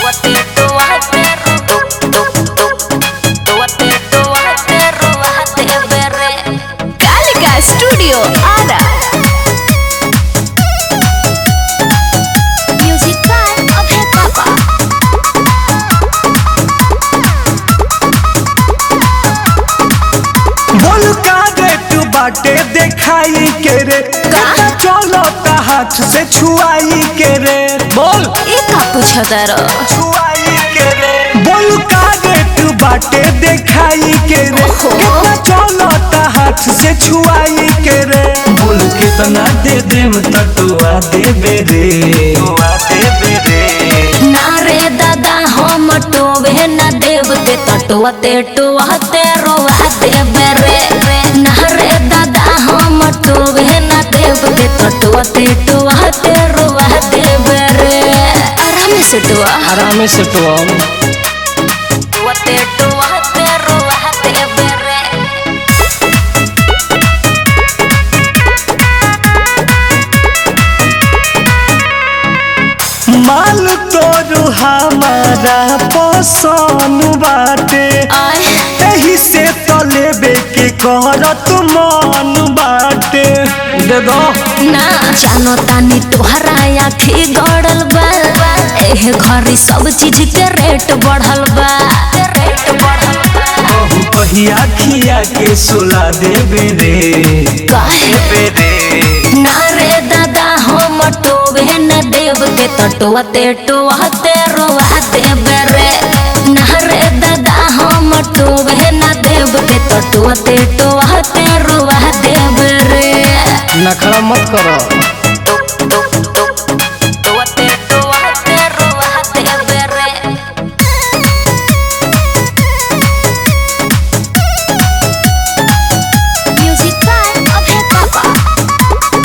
Kalika studio Arrah music by Abhay पापा बोल का रेट बाटे देखाई के रे कता चलो ता हाथ से छुआई के रे बोल ये का पूछता रो छुआई के रे बोल का रेट बाटे देखाई के रे कता चलो ता हाथ से छुआई के रे बोल कितना दे देम तटुआ देबे रे तटुआ देबे रे ना रे दादा हम टोवे न देव ते तटुआ ते टुआ ते रोवा देवे रे ना रे दादा हम टोवे न देव ते तटुआ ते टुआ ते रोवा देवे रे आराम से टुआ आराम से तो टुआ ते टुआ ते रोवा देवे रे माल तोरू हमारा पसंद बाटे आय एही से तो लेबे के करत मन बाटे दे दो ना जानो तानी तोहरा आखी गड़ल बा एह घरी सब चीज के रेट बढ़ल बा रेट बढ़ल बा कहू कहिया खिया के सुला देबे रे काहे देबे रे ना रे दादा हम टोवे न देव के तटुआ ते टुआ ते रोवा देवे रे ना रे दादा हम टोवे न देव के तटुआ ते टुआ ते रोवा देवे रे नखरा मत करो टुआ ते टुआ ते रोवा देवे रे म्यूजिक बाय अभय पापा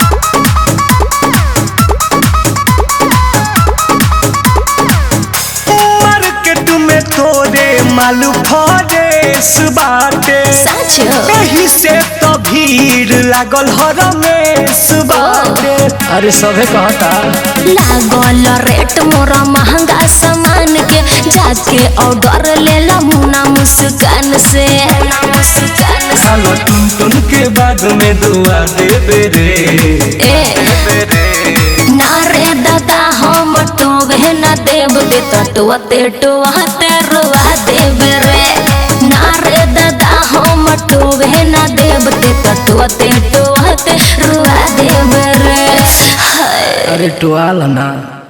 मार्केट में तोरे मालू फरेस बाटे सच एही से तो भीड़ लागल हरमेश बाटे अरे सभे कहता लागल रेट मोरा महंगा सामान के जाके ऑर्डर ले ला मुना मुस्कान से मुस्कान से खालो टुन टुन के बाद में दुआ देबे रे ए देबे रे ना रे दादा हम टोवे न देव के तटुआ ते टुआ ते रुआ देव रे ना रे दादा हम टोवे न देव के तटुआ ते टुआ ते रुआ देव रे हाय अरे टुआल ना